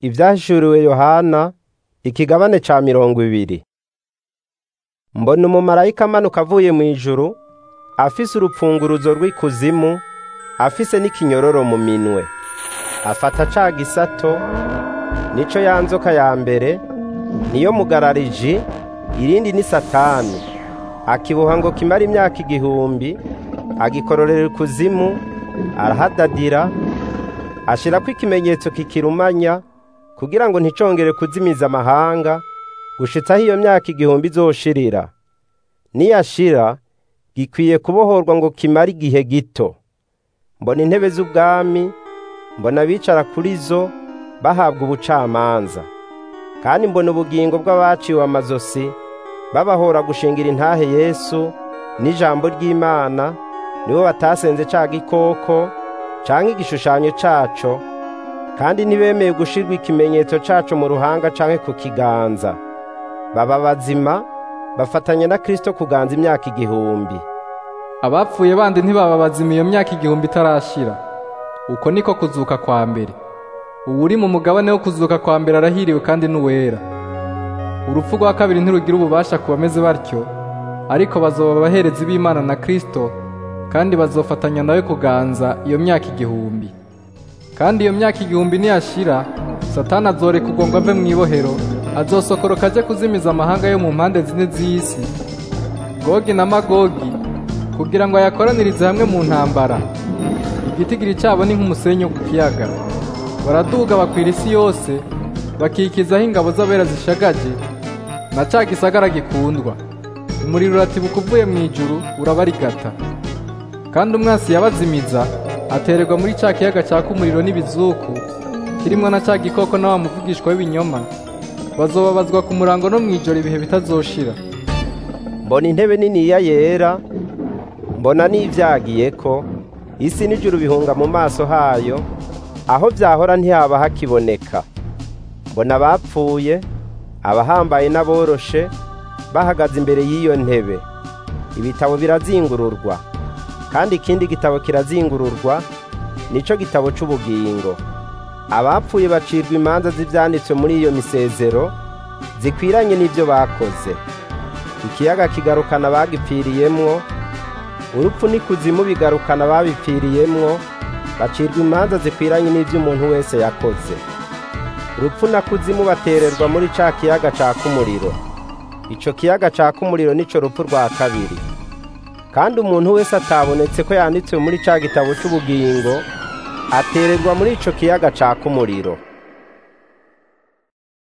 Ivyahishuriwe Yohana ikigabane ca mirongo ibiri. Mbona umumarayika amanuka avuye mw'ijuru afise urupfunguruzo rw'ikuzimu afise n'ikinyororo mu minwe. Afata ca gisato nico ya nzoka ya mbere niyo mugarariji irindi ni Satani. Akiboha ngo kimare imyaka igihumbi agikororera ikuzimu arahadadira ashirako ikimenyetso kikirumanya kugira ngo nticongere kuzimiza amahanga gushitsa aho iyo myaka igihumbi izoshirira. Niyashira gikwiye kubohorwa ngo kimare igihe gito. Mbona intebe z'ubwami, mbona abicara kuri zo bahabwa ubucamanza. Kandi mbona ubugingo bw'abaciwe amazosi babahora gushingira intahe Yesu n'ijambo ry'Imana nibo batasenze ca gikoko canke igishushanyo caco kandi ntibemeye gushirwa ikimenyetso caco mu ruhanga canke ku kiganza. Baba bazima bafatanya na Kristo kuganza imyaka igihumbi. abapfuye bandi ntibaba bazima iyo myaka igihumbi itarashira uko niko kuzuka kwa mbere uwuri mu mugabane wo kuzuka kwa mbere arahiriwe kandi n'uwera urupfu rwa kabiri ntirugira ububasha ku bameze batyo ariko bazoba abaherezi b'imana na kristo kandi bazofatanya nawe kuganza iyo myaka igihumbi kandi iyo myaka igihumbi niyashira satani azorekurwa ngo ave mu ibohero azosokoroka aje kuzimiza amahanga yo mu mpande zine z'isi gogi na magogi kugira ngo ayakoranirize hamwe mu ntambara igitigiri cyabo ni nk'umusenyi wo ku kiyaga baraduga bakwira isi yose bakikizaho ingabo z'abera zishagaje na ca gisagara gikundwa umuriro uratibuka uvuye mu ijuru urabarigata kandi umwansi yabazimiza atererwa muri ca kiyaga caka umuriro n'ibizuku kirimwo na ca gikoko na wa muvugishwa w'ibinyoma bazobabazwa ku murango no mw'ijoro ibihe bitazoshira Mbona intebe niniya yera, mbona n'ivyagiyeko, isi n'ijuru bihunga mu maso hayo, aho vyahora ntihaba hakiboneka. Mbona abapfuye, abahambaye n'aboroshe, bahagaze imbere y'iyo ntebe. Ibitabo birazingururwa, kandi ikindi gitabo kirazingururwa, nico gitabo c'ubugingo. Abapfuye bacirwa imanza z'ivyanditswe muri iyo misezero, zikwiranye n'ivyo bakoze. Ikiyaga kigarukana abagipfiriyemwo, urupfu n'ikuzimu bigarukana ababipfiriyemwo, bacirwa imanza zikwiranye n'ivyo umuntu wese yakoze. Urupfu na kuzimu batererwa muri ca kiyaga caka umuriro. Ico kiyaga caka umuriro nico rupfu rwa kabiri. Kandi umuntu wese atabonetse ko yanditswe muri ca gitabo c'ubugingo, atererwa muri ico kiyaga caka umuriro.